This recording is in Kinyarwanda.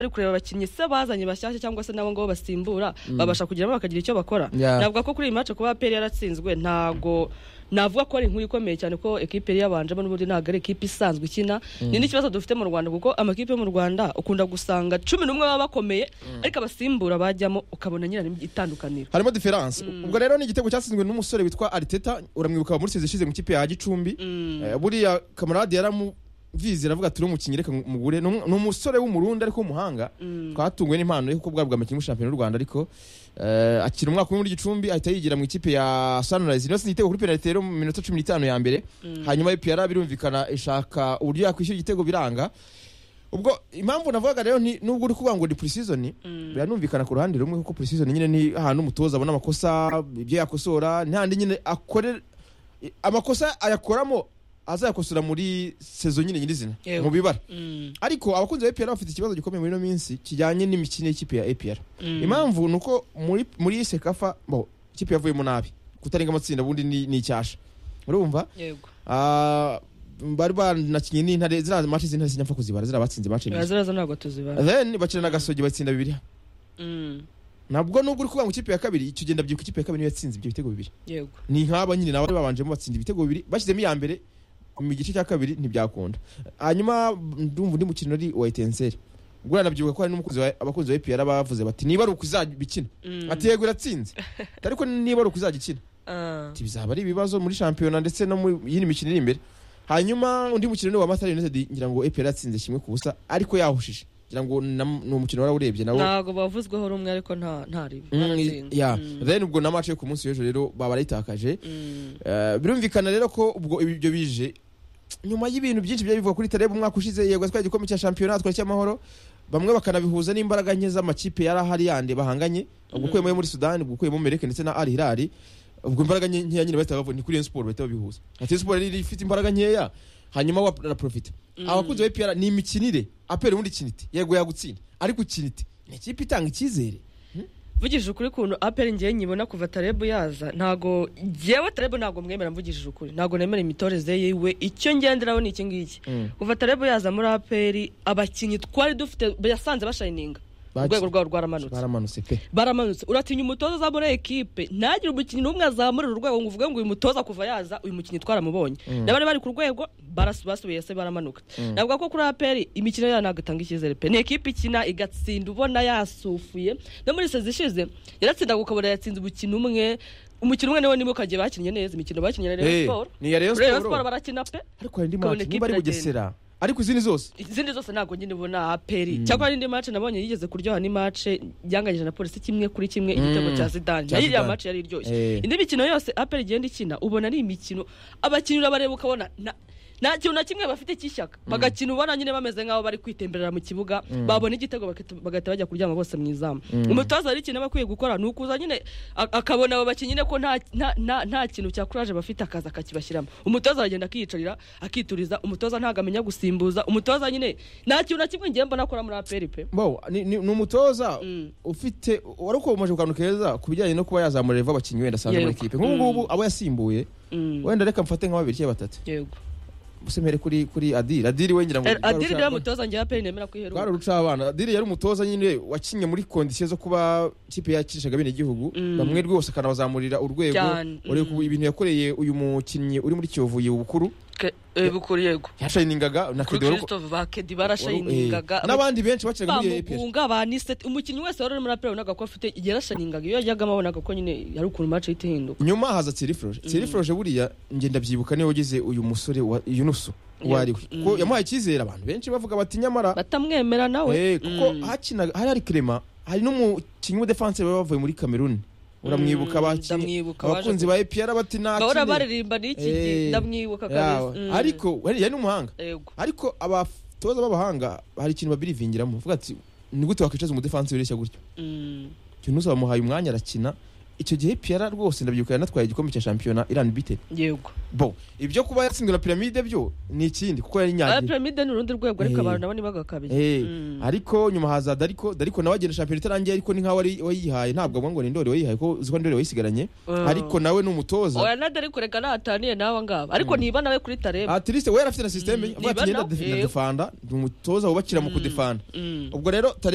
ari kureba abakinnyi se bazanye bashyashya cyangwa se nabo ngabo basimbura babasha kugeramo bakagira icyo bakora Yeah. navuga ko kuri iyi match kuba APR yaratsinzwe ntago navuga ko ari inkuru ikomeye cyane ko ekipe yari yabanjemo n'ubundi ntabwo ari ekipe isanzwe ikina ni n'ikibazo dufite mu Rwanda kuko amakipe yo mu Rwanda ukunda gusanga cumi n'umwe baba bakomeye ariko abasimbura bajyamo ukabona nyirarimo itandukaniro harimo diferanse ubwo rero ni igitego cyatsinzwe n'umusore witwa ariteta uramwibuka muri ishize mu ikipe ya gicumbi Eh, buriya kamarade yaramuvize aravuga turi umukinnyi reka mugure Ni umu- ni umusore w'umurundi ariko w'umuhanga twatunguwe n'impano yo kuko bwari bwamakinnyi muri shampiyona y'u rwanda ariko eh, akina umwaka umwe muri gicumbi ahita yigira mu ikipe ya sunrise niyo sinzi igitego kuri penalite rero mu minota cumi n'itanu ya mbere hanyuma ipiyara birumvikana ishaka uburyo yakwishyura igitego biranga ubwo impamvu navugaga rero ni nubwo uri kuvuga ngo ni pre-season biranumvikana ku ruhande rumwe kuko pre-season nyine ni ahantu umutoza abona amakosa ibyo yakosora n'ahandi nyine akore amakosa ayakoramo azayakosora muri sezo nyine nyirizina Yego. mu bibara ariko abakunzi ba APR bafite ikibazo gikomeye muri ino minsi kijyanye n'imikino y'ikipe ya APR impamvu ni uko muri muri sekafa bo ikipe yavuyemo nabi kutarenga amatsinda ubundi ni ni icyasha urumva yego Ah, bari banakinnye n'intare ziriya mace z'intare sinapfa kuzibara ziriya batsinze mace ebyiri ziraza ntabwo tuzibara then bakina na gasogi batsinda bibiri nabwo nubwo uri kuvuga ngo ikipe ya kabiri icyo ugenda byibuka ikipe ya kabiri niyo yatsinze ibyo bitego bibiri yego ni nk'aba nyine nabo babanjemo batsinda ibitego bibiri bashyizemo iya mbere mu gice cya kabiri ntibyakunda hanyuma ndumva undi mukino ari uwa etenseri ubwo nanabyibuka ko hari n'umukunzi wa- abakunzi ba epr bavuze bati niba ari ukuzabikina ati yego iratsinze ariko niba ari ukuzagikina Ah. ati bizaba ari ibibazo muri shampiyona ndetse no mu yindi mikino iri imbere hanyuma undi mukino ni wa matara united ngira ngo epr yatsinze kimwe ku busa ariko yahushije ngira ngo nam- ni umukino warawurebye nawo ntabwo bavuzweho rumwe ariko nta nta riba Mm, baratsinze. yeah. Mm. then ubwo na match yo ku munsi w'ejo rero baba barayitakaje Mm. Eh, birumvikana rero ko ubwo ibyo bije nyuma y'ibintu byinshi byari bivuga kuri tarebe umwaka ushize yego twari igikombe cya shampiyona twari cy'amahoro bamwe bakanabihuza n'imbaraga nke z'amakipe yari ahari yandi bahanganye ubwo ukuyemo ayo muri sudani ubwo ukuyemo mereke ndetse na ari hirari ubwo imbaraga nke nkeya nyine bahita bavuga ni kuri Rayon siporo bahita babihuza ati Rayon siporo yari ifite imbaraga nkeya hanyuma wa- araprofita abakunzi ba epr ni imikinire apera ubundi kinite yego yagutsinda ariko kinite ni ikipe itanga icyizere mvugishije ukuri kuntu aperi ngewe nyibona kuva tarebu yaza ntago ngewe tarebu ntago mwemera mvugishije ukuri ntago nemera imitoreze yiwe icyo ngenderaho ni iki ngiki kuva tarebu yaza muri aperi abakinnyi twari dufite yasanze bashayininga Baki- urwego rwabo rwaramanutse baramanutse pe baramanutse uratinya umutoza azamura ekipe ntagire umukinnyi n'umwe azamurira urwego ngo uvuge ngo uyu mutoza kuva yaza uyu mukinnyi twaramubonye n'abari bari ku rwego baras- basubiye se baramanuka navuga ko kuri aperi imikino yayo ntabwo itanga icyizere pe ni ekipe ikina igatsinda ubona yasufuye no muri sezi ishize yaratsindaga ukabona yatsinze umukino umwe umukino umwe niwo niba ukagiye bakinnye neza imikino bakinnye na Eh, Rayon Sport ni iya Rayon Rayon Sport. Sport barakina pe ariko hari indi Ukabona match ikipe niba ari iragenda. bugesera ariko izindi zose izindi zose ntabwo nyine ubona aperi cyakora n'indi mace nabonye yigeze kuryoha n'imace yanganyije na polisi kimwe kuri kimwe igitego cya zidane cya nayo iriya Zidane. mace yari iryoshye Eh. indi mikino yose aperi igenda ikina ubona ari imikino abakinnyi urabareba ukabona nta- nta kintu na kimwe bafite cy'ishyaka bagakina ubona nyine bameze nk'aho bari kwitemberera mu kibuga babona igitego bagahita- bagahita bajya kuryama bose mu izamu umutoza hari ikintu aba akwiye gukora ni ukuza nyine a- akabona abo bakinnyi nyine ko nta- nta- nta nta kintu cya kuraje bafite akaza akakibashyiramo umutoza aragenda akiyicarira akituriza umutoza ntabwo amenya gusimbuza umutoza nyine nta kintu na kimwe ngiye mbona akora muri aperi pe bo ni ni- ni umutoza ufite wari ukomeje akantu keza ku bijyanye no kuba yazamura reva abakinnyi wenda asanzwe muri Yego. kipe nk'ubu ngubu abo yasimbuye Mm. wenda reka mfate nka babiri cyangwa batatu yego busemere kuri kuri adiri adiri we ngira ngo Eh, adiri niwe twari mutoza ngewe aperi nemera kwiheruka uruca abana adiri yari umutoza nyine wakinnye muri kondisiyo zo kuba ikipe yakinishaga bene igihugu bamwe rwose akanabazamurira urwego Cyane. ureba ubu ibintu yakoreye uyu mukinnyi uri muri kiyovu bukuru bukuri yego yashayiningaga na kuri kede wari uko- christophe bakedi Eh, barashayiningaga n'abandi benshi bakiraga muri APR bamugunga banisete umukinnyi wese wari uri muri aperi wabonaga ko afite yarashayiningaga iyo yajyagamo abonaga ko nyine yari ukuntu mace ihita ihinduka nyuma haza tirifroje tirifroje buriya njye ndabyibuka niwe wagize uyu musore wa yunusu uwo Yeah. ari we ko yamuhaye icyizere abantu benshi bavuga bati nyamara batamwemera nawe eh, kuko hakinaga hari hari kirema hari n'umukinnyi w'umudefanse baba bavuye muri kameruni uramwibuka abakinnyi ndamwibuka, waje abakunzi ba epr bati nta bahora kintu." baririmba n'iki Eh, gihe ndamwibuka yawe. kabisa Mm. ariko yari yari n'umuhanga yego ariko abatoza b'abahanga hari ikintu babirivingiramo bavuga ati ni gute wakwicaza umudefanse wireshya gutyo Mm. yunusu bamuhaye umwanya arakina icyo gihe piyara rwose ndabyibuka yanatwaye igikombe cya shampiyona irani bite yego bo ibyo kuba yatsinzwe na piramide byo ni ikindi kuko yari aya nyagiye piramide ni urundi rwego ariko Eh. abantu nabo ntibagakabiye Eh, Mm. ariko nyuma haza dariko dariko nawe agenda shampiyona itarangiye ariko ni nkaho wari wayihaye ntabwo avuga ngo ni ndori wayihaye ko uzi ko ndori wayisigaranye Ah. ariko nawe ni umutoza oya nade ariko reka nahataniye nawe ngabo ariko niba nawe kuri tareba atiliste we yarafite na sisiteme Mm, avuga ati nibana, ngenda yego. defanda ni umutoza wubakira mu kudefanda Mm. ubwo rero Tare